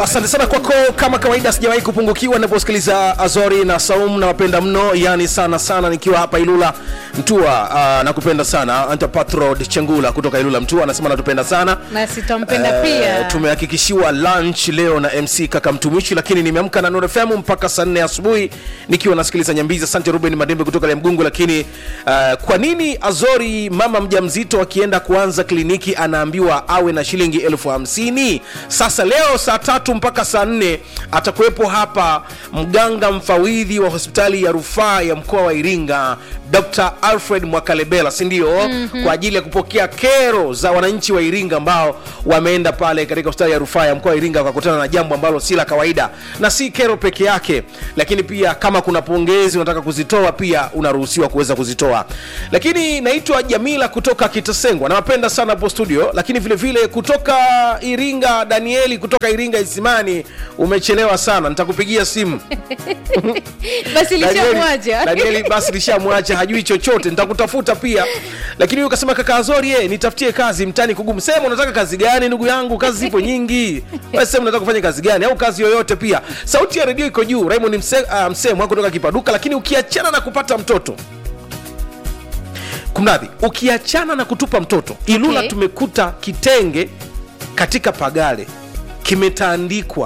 asante sana kwako kama kawaida sijawahi kupungukiwa naposikiliza azori na saum na wapenda mno yani sana sana nikiwa hapa ilula mtua uh, nakupenda sana antapatro chengula kutoka ilula mtua anasema natupenda sana nasi twampenda Eh, pia tumehakikishiwa lunch leo na mc kaka mtumishi lakini nimeamka na Nuru FM mpaka saa nne asubuhi nikiwa nasikiliza nyambizi asante ruben madembe kutoka le mgungu lakini uh, kwa nini azori mama mjamzito akienda kuanza kliniki anaambiwa awe na shilingi elfu hamsini sasa leo saa tatu mpaka saa nne atakuwepo hapa mganga mfawidhi wa hospitali ya rufaa ya mkoa wa iringa dr alfred mwakalebela sindio mm-hmm. kwa ajili ya kupokea kero za wananchi wa iringa ambao wameenda pale katika hospitali ya rufaa ya mkoa wa iringa wakakutana na jambo ambalo si la kawaida na si kero peke yake lakini pia kama kuna pongezi unataka kuzitoa pia unaruhusiwa kuweza kuzitoa lakini naitwa jamila kutoka kitasengwa nawapenda sana hapo studio lakini vile vile kutoka iringa danieli kutoka iringa isimani umechelewa sana nitakupigia simu basi Danieli- lishamwacha Danieli basi lishamwacha hajui chochote nitakutafuta pia lakini huyu kasema kaka azori ye nitafutie kazi mtani kugumu sema unataka kazi gani ndugu yangu kazi zipo nyingi Wewe sema unataka kufanya kazi gani au kazi yoyote pia sauti ya redio iko juu raymond mse, uh, msemwa kutoka kipaduka lakini ukiachana na kupata mtoto kumradhi ukiachana na kutupa mtoto ilula Okay. tumekuta kitenge katika pagale kimetandikwa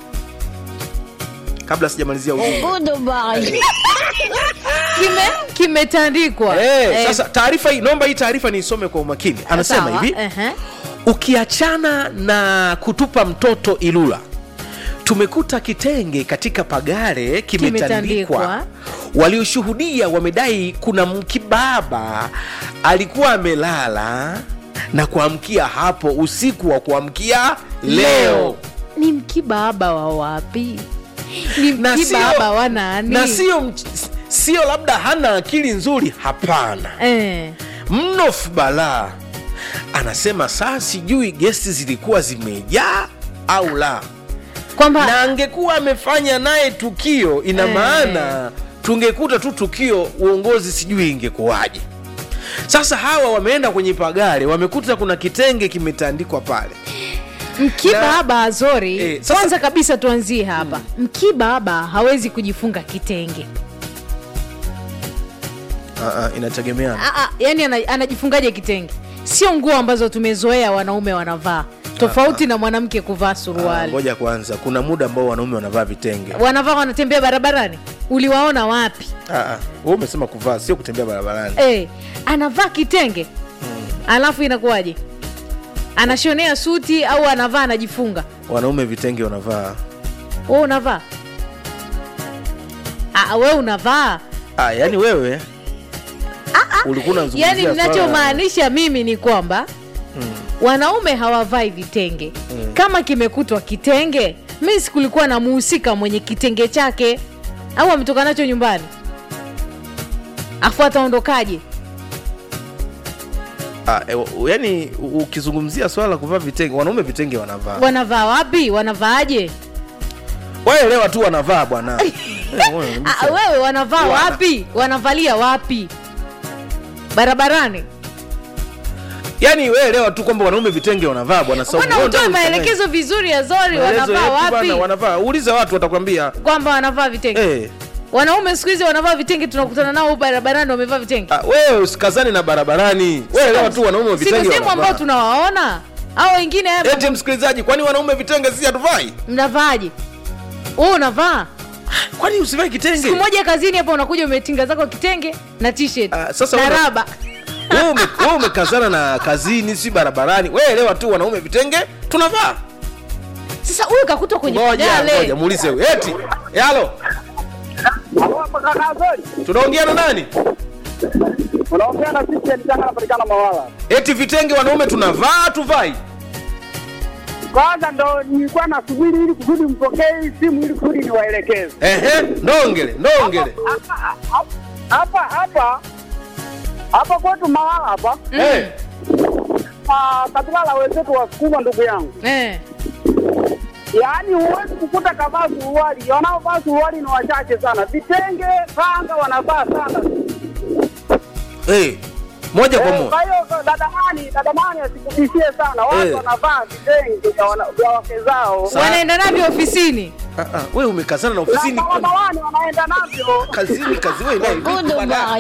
kabla sijamalizia ujumbe kime kimetandikwa Eh, Eh, sasa taarifa hii naomba hii taarifa niisome kwa umakini anasema sawa, hivi ehe. ukiachana na kutupa mtoto ilula tumekuta kitenge katika pagare kimetandikwa Kimetandikwa. walioshuhudia wamedai kuna mkibaba alikuwa amelala na kuamkia hapo usiku wa kuamkia leo ni mkibaba wa wapi ni Na sio- mkibaba wa nani na sio mch- sio labda hana akili nzuri hapana eh. mnof balaa anasema saa sijui gesti zilikuwa zimejaa au la na kwamba angekuwa amefanya naye tukio ina Eh. maana tungekuta tu tukio uongozi sijui ingekuwaje sasa hawa wameenda kwenye pagare wamekuta kuna kitenge kimetandikwa pale mkibaba azori Eh, sasa- kwanza kabisa tuanzie hapa mkibaba hawezi kujifunga kitenge uh, inategemeana Ah, ah, yani ana, anajifungaje kitenge sio nguo ambazo tumezoea wanaume wanavaa tofauti na mwanamke kuvaa Ah, suruali ngoja kwanza kuna muda ambao wanaume wanavaa vitenge wanavaa wanatembea barabarani uliwaona wapi Ah, ah, wewe umesema kuvaa sio kutembea barabarani eh, anavaa kitenge alafu inakuwaje anashonea suti au anavaa anajifunga wanaume vitenge wanavaa we unavaa Ah, we unavaa ah, yani wewe ulikuwa unazungumzia yani swala- ninachomaanisha mimi ni kwamba wanaume hawavai vitenge kama kimekutwa kitenge mi sikulikuwa na muhusika mwenye kitenge chake au ametoka nacho nyumbani afu ataondokaje Ah, e, u- yani u- ukizungumzia swala la kuvaa vitenge wanaume vitenge wanavaa wanavaa wapi wanavaaje waelewa tu wanavaa bwana Eh, wewe, Ah, wewe wanavaa Wana. wapi wanavalia wapi barabarani yani weelewa tu kwamba wanaume vitenge wanavaa bwana Saumu. mbona Wewe utoe unataka maelekezo vizuri ya zori Maelezo wanavaa yetu wapi bana, wanavaa uulize watu watakwambia kwamba wanavaa vitenge eh, wanaume siku hizi wanavaa vitenge tunakutana nao barabarani wamevaa vitenge ah, wewe usikazani na barabarani weelewa tu wanaume siko vitenge sehemu ambao wanavaa tunawaona au wengine hapa eti msikilizaji kwani wanaume vitenge sisi hatuvai mnavaaje wewe unavaa kwani usivai kitenge siku moja kazini hapa unakuja umetinga zako kitenge na t-shirt Ah, sasa na una- raba wewe ume- wewe umekazana na kazini si barabarani weelewa tu wanaume vitenge tunavaa sasa huyu kakutwa kwenye ngoja ngoja pagale muulize huyu eti eh, halo tunaongea na nani unaongea na sisi alitaka anapatikana Mawala. eti vitenge wanaume tunavaa tuvai Kwanza ndo nilikuwa nasubiri ili kusudi mpokee hii simu ili kusudi niwaelekeze ehe ndongele ndongele Hapa- hapa hapa hapa kwetu Mawala hapa Eh, ah, kabila la wenzetu Wasukuma, ndugu yangu, eh. yaani huwezi kukuta kavaa suruali. Wanaovaa suruali ni wachache sana, vitenge kanga wanavaa sana. eh, moja kwa Eh, moja Kwa hiyo dada nani, dada nani asikubishie sana. Watu Eh. wanavaa vitenge vya wana- vya wake zao. Sa- wanaenda navyo ofisini Ah, ah, wewe umekazana na Na ofisini barabarani wanaenda navyo. kazini kazi wewe naye vipi bwana?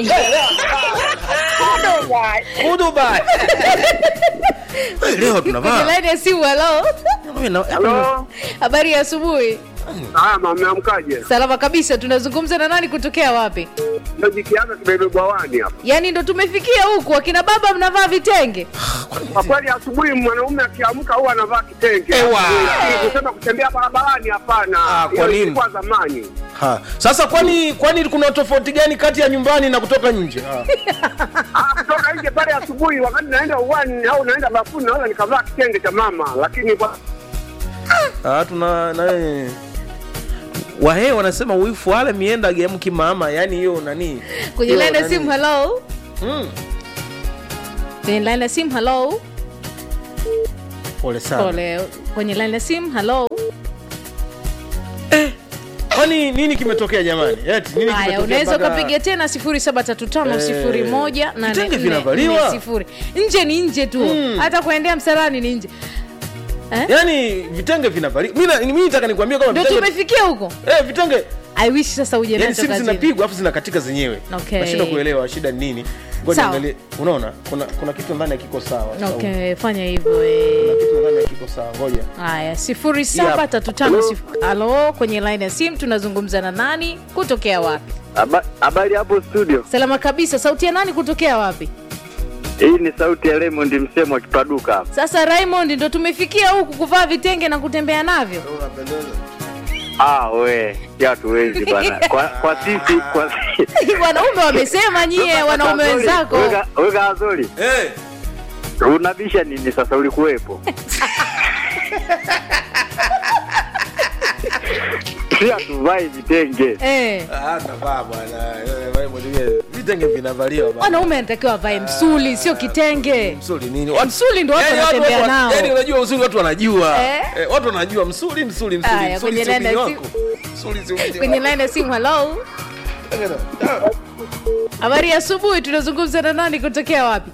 Goodbye. Wewe leo kwenye tunavaa laini ya simu halo Wewe na- Halo. habari ya asubuhi Salama, mmeamkaje? salama kabisa tunazungumza na nani kutokea wapi Ndio jikianza kibebe bwawani hapa. yaani ndo tumefikia huku akina baba mnavaa vitenge Kwa kweli asubuhi mwanaume akiamka huwa anavaa kitenge. Ewa. Lakini kusema kutembea barabarani hapana. Ah, kwa Hiyo nini? ilikuwa zamani. Ha. Sasa kwani kwani kuna tofauti gani kati ya nyumbani na kutoka nje? Ha. Ah, kutoka nje pale asubuhi wakati naenda uwani au naenda bafuni naweza nikavaa kitenge cha mama, lakini kwa Ah, tuna na Wahe wanasema wifu wale mienda gemki mama, yani hiyo nani? kwenye Hiyo laini ya nani? simu halo Mm. kwenye laini ya simu halo Pole sana. pole kwenye laini ya simu halo Kwani nini kimetokea jamani? Eti nini haya kimetokea? unaweza mpaka- ukapiga tena 073501 Vitenge vinavaliwa? nje ni nje tu Mm. hata kuendea msalani ni nje eh? Yaani vitenge vinavaliwa. Mimi na- mimi nataka nikwambie kama ndo vitenge tumefikia huko eh vitenge i wish sasa uje yani nacho simu kazini zinapigwa afu zinakatika zenyewe. Okay. Nashindwa kuelewa shida ni nini. Ngoja Sawa. niangalie. Unaona? Kuna kuna kitu ndani hakiko sawa. Sawa. okay fanya hivyo Kuna eh. kitu ndani hakiko sawa. Ngoja. haya sifuri saba tatu tano sif- halo kwenye line ya simu tunazungumza na nani kutokea wapi Habari hapo studio. salama kabisa sauti ya nani kutokea wapi Hii ni sauti ya Raymond Msemo akipaduka hapa. sasa raymond ndo tumefikia huku kuvaa vitenge na kutembea navyo Ah, we, si hatuwezi bana. Kwa kwa sisi kwa wanaume wamesema nyie wanaume wenzako Weka weka Azori. Eh. Unabisha nini sasa ulikuwepo? Si hatuvai vitenge. eh. Ah, navaa bwana. Eh, wewe mwenyewe. Vitenge vinavaliwa bwana. wanaume anatakiwa avae msuli sio kitenge Msuli nini? Watu- msuli ndo watu Yaani watu- wanatembea watu- nao yaani unajua uzuri watu wanajua. Eh? Eh, watu wanajua msuli msuli msuli. Aya, Msuli kwenye sio nenda mji si- wako. Msuli sio mji kwenye wako. line ya simu halo habari ya asubuhi tunazungumza na nani kutokea wapi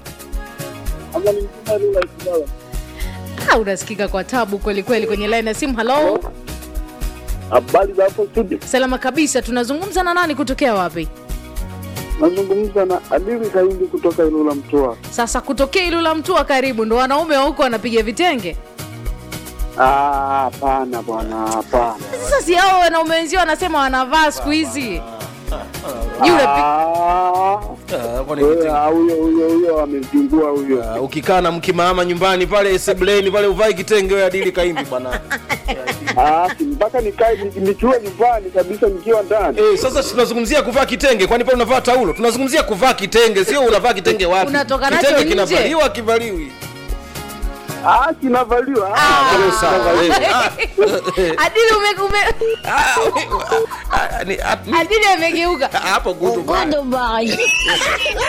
ah, unasikika kwa tabu kweli kweli kwenye line ya simu halo habari za hapo studio. salama kabisa tunazungumza na nani kutokea wapi Nazungumza na Adili Kaindi kutoka Ilula Mtoa. sasa kutokea ilula mtua karibu ndo wanaume wa huko wanapiga vitenge Ah, hapana bwana, hapana. sasa si hao wanaume wenzio wanasema wanavaa siku hizi Juu unapi- Ah, Ah, kwani wewe, kitenge- ah, huyo huyo huyo amezingua huyo. Ah, ukikaa na mkimama nyumbani pale sebleni pale uvai kitenge wewe adili kaimbi bwana. Ah, si mpaka nikae ni- nikiwa nyumbani kabisa nikiwa ndani. Eh, sasa tunazungumzia kuvaa kitenge kwani pale unavaa taulo? Tunazungumzia kuvaa kitenge, sio unavaa kitenge wapi? Unatoka nacho kitenge nje. kinavaliwa kivaliwi. Ah, kinavaliwa. Ah. Ah, Sawa. eh, ah, adili ume, ume, ah, ah, ni- ah, ni- adili amegeuka hapo gudu.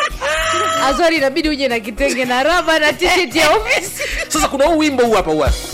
azori inabidi uje na kitenge na raba na t-shirt ya ofisi Sasa kuna huu wimbo huu hapa huu hapa.